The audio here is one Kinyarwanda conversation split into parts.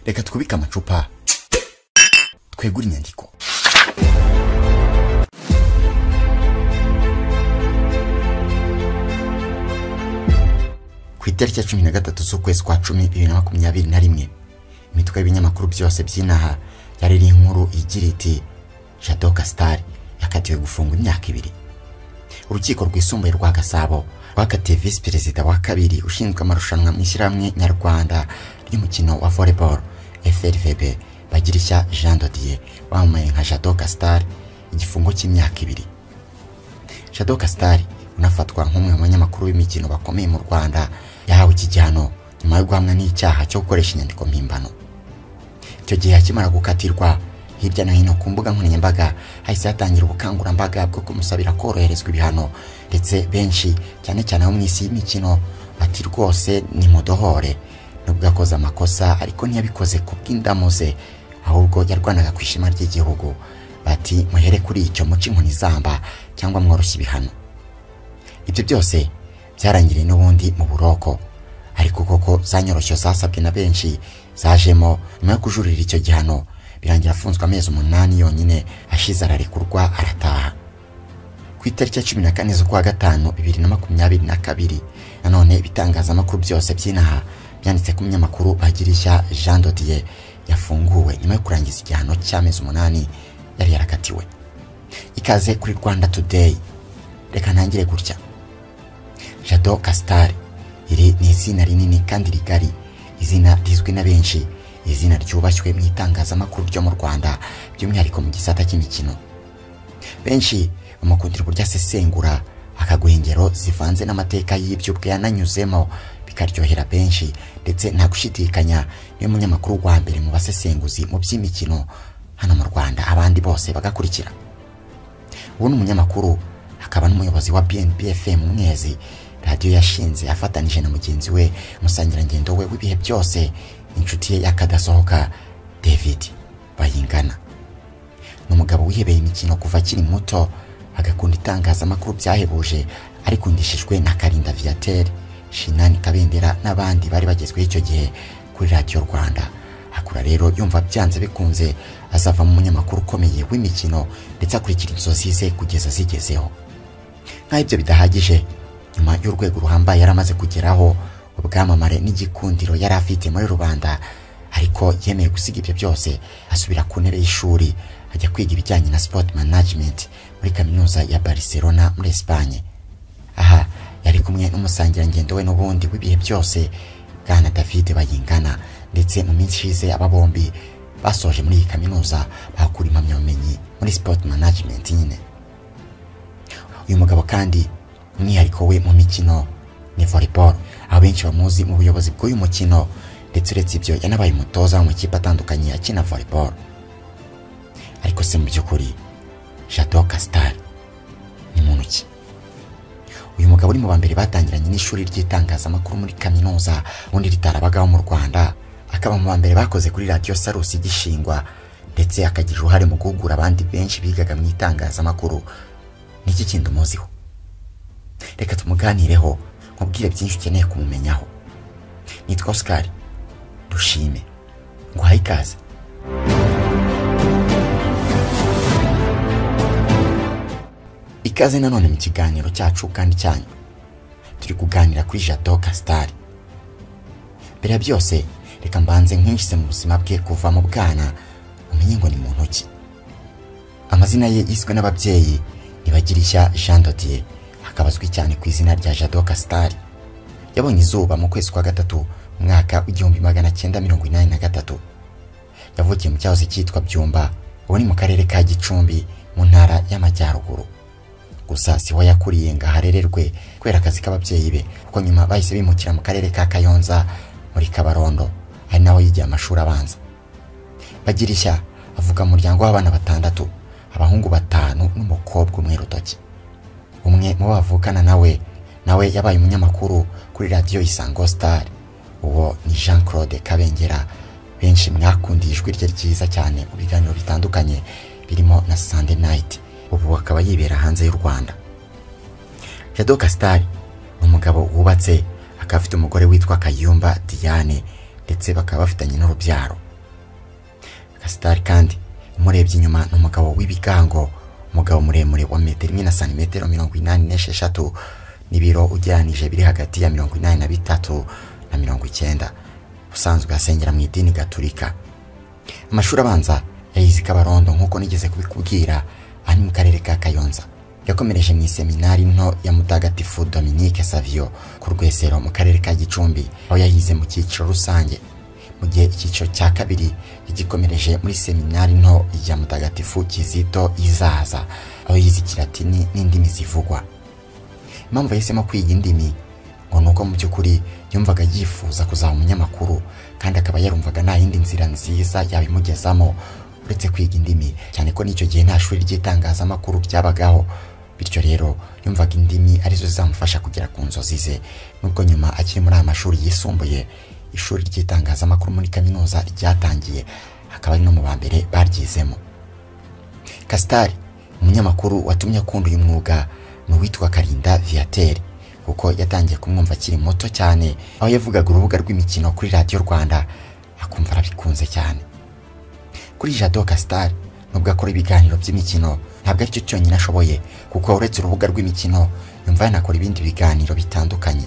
reka twubike amacupa twegure inyandiko ku itariki ya cumi na gatatu z'ukwezi kwa cumi bibiri na makumyabiri na rimwe imitwe y'ibinyamakuru byose by'inaha yari iri inkuru igira iti jado kasitari yakatiwe gufungwa imyaka ibiri urukiko rwisumbuye rwa gasabo rwakatiye visi perezida wa kabiri ushinzwe amarushanwa mu ishyirahamwe nyarwanda ry'umukino wa volleyball frvb bagirishya jean dodier wamamaye nka jado kasitari igifungo cy'imyaka ibiri jado kasitari unafatwa nk'umwe mu banyamakuru b'imikino bakomeye mu rwanda yahawe iki gihano nyuma yo guhamwa n'icyaha cyo gukoresha inyandiko mpimbano icyo gihe akimara gukatirwa hirya no hino ku mbuga nkoranyambaga hahise hatangira ubukangurambaga bwo kumusabira koroherezwa ibihano ndetse benshi cyane cyane abo mu isi y'imikino bati rwose ni mudohore nubwo akoze amakosa ariko ntiyabikoze ku bw'indamu ze ahubwo yarwanaga ku ishema ry'igihugu bati muhere kuri icyo muce inkoni zamba cyangwa mworoshye ibihano ibyo byose byarangiriye n'ubundi mu buroko ariko koko za nyoroshyo zasabwe na benshi zajemo nyuma yo kujurira icyo gihano birangira afunzwe amezi umunani yonyine ashize ararekurwa arataha ku itariki ya cumi na kane z'ukwa gatanu bibiri na makumyabiri na kabiri nanone ibitangazamakuru byose by'inaha byanditse ku munyamakuru bagirishya jean dodier yafunguwe nyuma yo kurangiza igihano cy'amezi umunani yari yarakatiwe ikaze kuri rwanda today reka ntangire gutya jado kasitari iri ni izina rinini kandi rigari izina rizwi na benshi izina ryubashywe mu itangazamakuru ryo mu rwanda by'umwihariko mu gisata cy'imikino benshi bamukundira uburyo asesengura akaguha ingero zivanze n'amateka y'ibyo ubwe yananyuzemo bikaryohera benshi ndetse nta gushidikanya niwe munyamakuru wa mbere mu basesenguzi mu by'imikino hano mu rwanda abandi bose bagakurikira ubu ni umunyamakuru akaba n'umuyobozi wa bnb fm mwezi radiyo yashinze afatanije na mugenzi we umusangirangendo we w'ibihe byose inshuti ye y'akadasohoka david bayingana ni umugabo wihebeye imikino kuva akiri muto agakunda itangazamakuru byahebuje arikundishijwe na karinda viateur shinani kabendera n'abandi bari bagezweho icyo gihe kuri radiyo rwanda akura rero yumva byanze bikunze azava mu munyamakuru ukomeye w'imikino ndetse akurikira inzozi ze kugeza zigezeho nk'aho ibyo bidahagije nyuma y'urwego ruhambaye yari amaze kugeraho ubwamamare n'igikundiro yari afite muri rubanda ariko yemeye gusiga ibyo byose asubira ku ntebe y'ishuri ajya kwiga ibijyanye na sport management muri kaminuza ya Barcelona muri Espagne aha yari kumwe n'umusangirangendo we n'ubundi w'ibihe byose bwana David Bayingana ndetse mu minsi ishize aba bombi basoje muri iyi kaminuza bahakura impamyabumenyi muri sport management nyine uyu mugabo kandi umwihariko we mu mikino ni volleyball abenshi bamuzi mu buyobozi bw'uyu mukino ndetse uretse ibyo yanabaye umutoza mu makipe atandukanye akina volleyball ariko se mu by'ukuri jado kasitari ni muntu ki uyu mugabo uri mu ba mbere batangiranye n'ishuri ry'itangazamakuru muri kaminuza ubundi ritarabagaho mu rwanda akaba mu ba mbere bakoze kuri radiyo sarusi igishingwa ndetse akagira uruhare mu guhugura abandi benshi bigaga mu itangazamakuru niki kindi umuziho reka tumuganireho nkubwire byinshi ukeneye kumumenyaho nitwa osikari dushime nguhaye ikaze ikaze nanone mu kiganiro cyacu kandi cyanyu turi kuganira kuri jado kasitari mbere ya byose reka mbanze nkwinjize mu buzima bwe kuva mu bwana umenye ngo ni mu ntoki amazina ye yiswe n'ababyeyi ntibagirishya jean dodier akaba azwi cyane ku izina rya jado kasitari yabonye izuba mu kwezi kwa gatatu mu mwaka w'igihumbi magana cyenda mirongo inani na gatatu yavukiye mu cyahoze cyitwa byumba ubu ni mu karere ka gicumbi mu ntara y'amajyaruguru gusa siho yakuriye ngo aharererwe kubera akazi k'ababyeyi be kuko nyuma bahise bimukira mu karere ka kayonza muri kabarondo ari naho yigiye amashuri abanza bagirishya avuga umuryango w'abana batandatu abahungu batanu n'umukobwa umwe rutoki umwe mu bavukana nawe nawe yabaye umunyamakuru kuri radiyo isango sitari uwo ni jean claude kabengera benshi mwakundiye ijwi rye ryiza cyane mu biganiro bitandukanye birimo na sande nayiti ubu akaba yibera hanze y'u rwanda jado kasitari ni umugabo wubatse akaba afite umugore witwa kayumba diane ndetse bakaba bafitanye n'urubyaro Gasitari kandi umurebye inyuma ni umugabo w'ibigango umugabo muremure wa metero imwe na santimetero mirongo inani n'esheshatu n'ibiro ugereranije biri hagati ya mirongo inani na bitatu na mirongo icyenda usanzwe asengera mu idini gaturika amashuri abanza yayize i kabarondo nk'uko nigeze kubikubwira ari mu karere ka kayonza yakomereje mu iseminari nto ya mutagatifu dominique savio ku rwesero mu karere ka gicumbi aho yayize mu cyiciro rusange mu gihe icyiciro cya kabiri yagikomereje muri seminari nto ya mutagatifu kizito izaza aho yize ikilatini n'indimi zivugwa impamvu yahisemo kwiga indimi ngo ni uko mu by'ukuri yumvaga yifuza kuzaba umunyamakuru kandi akaba yarumvaga nta yindi nzira nziza yabimugezamo uretse kwiga indimi cyane ko n'icyo gihe nta shuri ry'itangazamakuru ryabagaho bityo rero yumvaga indimi arizo zizamufasha kugera ku nzozi ze nubwo nyuma akiri muri aya mashuri yisumbuye ishuri ry'itangazamakuru muri kaminuza ryatangiye akaba ari no mu ba mbere baryizemo Kasitari umunyamakuru watumye akunda uyu mwuga ni uwitwa Karinda Viateur kuko yatangiye kumwumva akiri muto cyane aho yavugaga urubuga rw'imikino kuri radiyo Rwanda akumva arabikunze cyane kuri Jado Kasitari nubwo akora ibiganiro by'imikino ntabwo aricyo cyonyine ashoboye kuko uretse urubuga rw'imikino yumva yanakora ibindi biganiro bitandukanye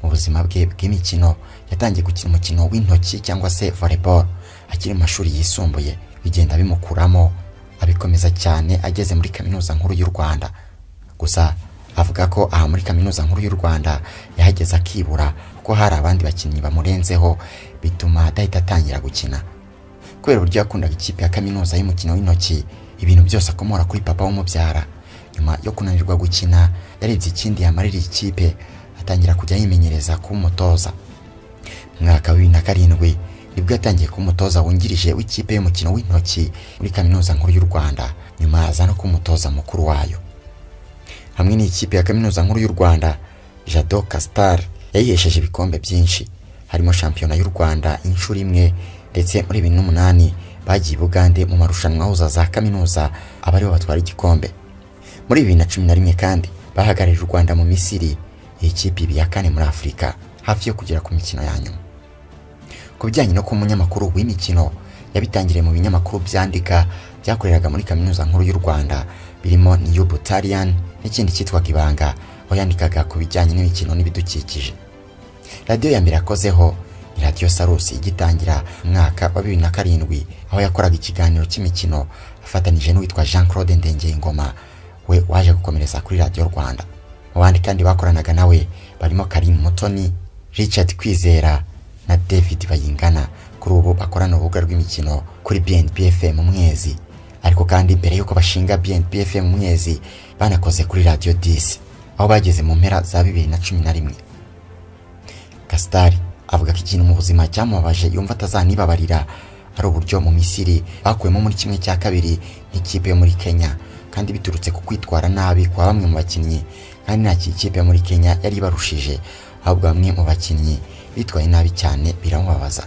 mu buzima bwe bw'imikino yatangiye gukina umukino w'intoki cyangwa se volleyball akiri mu mashuri yisumbuye bigenda bimukuramo abikomeza cyane ageze muri kaminuza nkuru y'u Rwanda gusa avuga ko aha muri kaminuza nkuru y'u Rwanda yahageze akibura kuko hari abandi bakinnyi bamurenzeho bituma adahita atangira gukina kubera uburyo yakundaga ikipe ya kaminuza y'umukino w'intoki ibintu byose akomora kuri papa w'umubyara nyuma yo kunanirwa gukina yarebye ikindi yamarira iyi kipe atangira kujya yimenyereza kuba umutoza mu mwaka wa bibiri na karindwi nibwo yatangiye kuba umutoza wungirije w'ikipe y'umukino w'intoki muri kaminuza nkuru y'u Rwanda nyuma aza no kuba umutoza mukuru wayo hamwe n'ikipe ya kaminuza nkuru y'u Rwanda Jado Castar yayihesheje ibikombe byinshi harimo shampiyona y'u Rwanda inshuro imwe ndetse muri bibiri n'umunani bagiye i Bugande mu marushanwa ahuza za kaminuza aba aribo batwara igikombe muri bibiri na cumi na rimwe kandi bahagararira u Rwanda mu Misiri iyi kipe iba iya kane muri Afurika hafi yo kugera ku mikino ya nyuma ku bijyanye no kuba umunyamakuru w'imikino yabitangiriye mu binyamakuru byandika byakoreraga muri kaminuza nkuru y'u Rwanda birimo New Butalian n'ikindi cyitwaga Ibanga aho yandikaga ku bijyanye n'imikino n'ibidukikije radiyo ya mbere yakozeho ni radiyo Sarusi igitangira mu mwaka wa bibiri na karindwi aho yakoraga ikiganiro cy'imikino afatanyije n'uwitwa Jean Claude Ndengeyingoma we waje gukomereza kuri radiyo Rwanda mu bandi kandi bakoranaga nawe barimo Karim Mutoni Richard Kwizera na David Bayingana kuri ubu bakorana urubuga rw'imikino kuri BNB FM mu mwezi ariko kandi mbere yuko bashinga BNB FM mu mwezi banakoze kuri Radio 10 aho bageze mu mpera za 2011 Kastari avuga ko ikintu mu buzima cyamubabaje yumva atazanibabarira ari uburyo mu Misiri bakuyemo muri kimwe cya kabiri n'ikipe yo muri Kenya kandi biturutse ku kwitwara nabi kwa bamwe mu bakinnyi kandi nta kipe muri Kenya yari ibarushije ahubwo bamwe mu bakinnyi bitwaye nabi cyane biramubabaza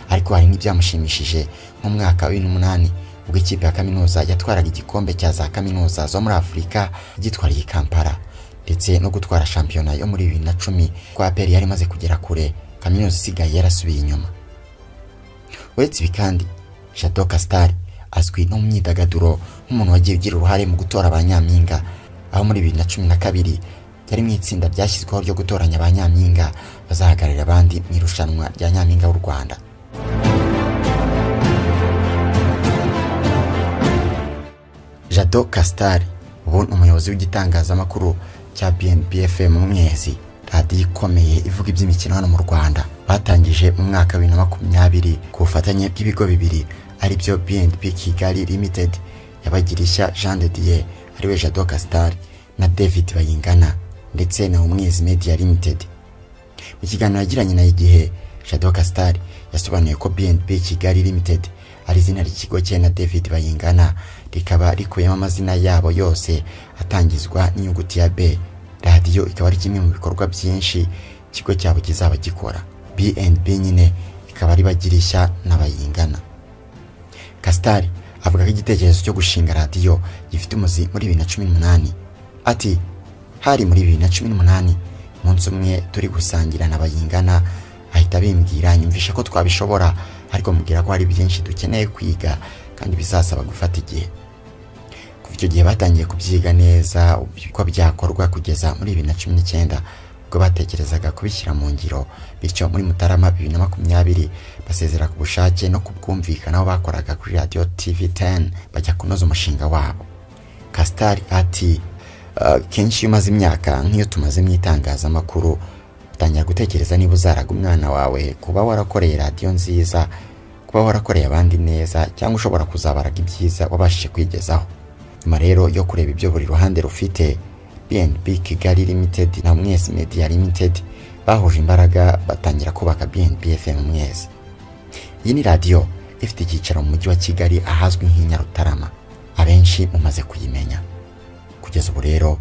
ariko hari n'ibyamushimishije mu mwaka wa bibiri n'umunani ubwo ikipe ya kaminuza yatwaraga igikombe cya za kaminuza zo muri Afurika gitwariye Kampala ndetse no gutwara shampiyona yo muri bibiri na cumi ko APR yari imaze kugera kure kaminuza isigaye yarasubiye inyuma uretse ibi kandi Jado Castar azwi no mu myidagaduro nk'umuntu wagiye ugira uruhare mu gutora ba nyampinga aho muri bibiri na cumi na kabiri yari mu itsinda ryashyizweho ryo gutoranya ba nyampinga bazahagararira abandi mu irushanwa rya nyampinga w'u Rwanda Jado Castar ubu ni umuyobozi w'igitangazamakuru cya BNB FM mu mwezi radiyo ikomeye ivuga iby'imikino hano mu Rwanda batangije mu mwaka wa bibiri na makumyabiri ku bufatanye bw'ibigo bibiri aribyo BNB Kigali Limited yabagirishya Jean de Dieu ariwe Jado Castar na David Bayingana ndetse na Umwezi Media Limited mu kiganiro yagiranye na igihe Jado Castar yasobanuye ko BNP Kigali Limited ari izina ry'ikigo cye na David Bayingana rikaba rikuyemo amazina yabo yose atangizwa n'inyuguti ya B radiyo ikaba ari kimwe mu bikorwa byinshi ikigo cyabo kizaba gikora BNP nyine ikaba ribagirisha n'abayingana Castar avuga ko igitekerezo cyo gushinga radiyo gifite umuzi muri bibiri na cumi n'umunani ati hari muri bibiri na cumi n'umunani umunsi umwe turi gusangira na bayingana ahita bimbwira nyumvisha ko twabishobora ariko mubwira ko hari byinshi dukeneye kwiga kandi bizasaba gufata igihe kuva icyo gihe batangiye kubyiga neza uko byakorwa kugeza muri bibiri na cumi n'icyenda ubwo batekerezaga kubishyira mu ngiro bityo muri mutarama bibiri na makumyabiri basezera ku bushake no ku bwumvikanaho bakoraga kuri radiyo tivi teni bajya kunoza umushinga wabo kasitari ati "Uh, kenshi iyo umaze imyaka nk'iyo tumaze mu itangazamakuru utangira gutekereza niba uzaraga umwana wawe kuba warakoreye radiyo nziza kuba warakoreye abandi neza cyangwa ushobora kuzabaraga ibyiza wabashije kwigezaho nyuma rero yo kureba ibyo buri ruhande rufite BNB Kigali Limited na Mwezi Media Limited bahuje imbaraga batangira kubaka BNB FM Mwezi iyi ni radiyo ifite icyicaro mu mujyi wa Kigali ahazwi nk'i Nyarutarama abenshi mumaze kuyimenya kugeza ubu rero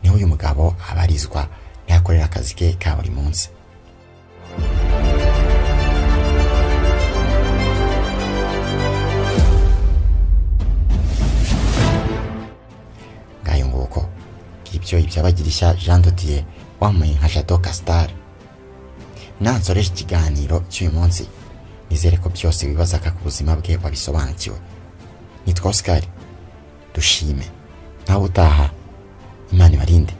niho uyu mugabo abarizwa niho akorera akazi ke ka buri munsi ngayo nguko ngibyo ibyabagirisha Jean Dodier wambaye nka Jado Castar nansoreje ikiganiro cy'uyu munsi nizere ko byose wibazaga ku buzima bwe wabisobanukiwe nitwa Oscar dushime nawe utaha imana ibarinde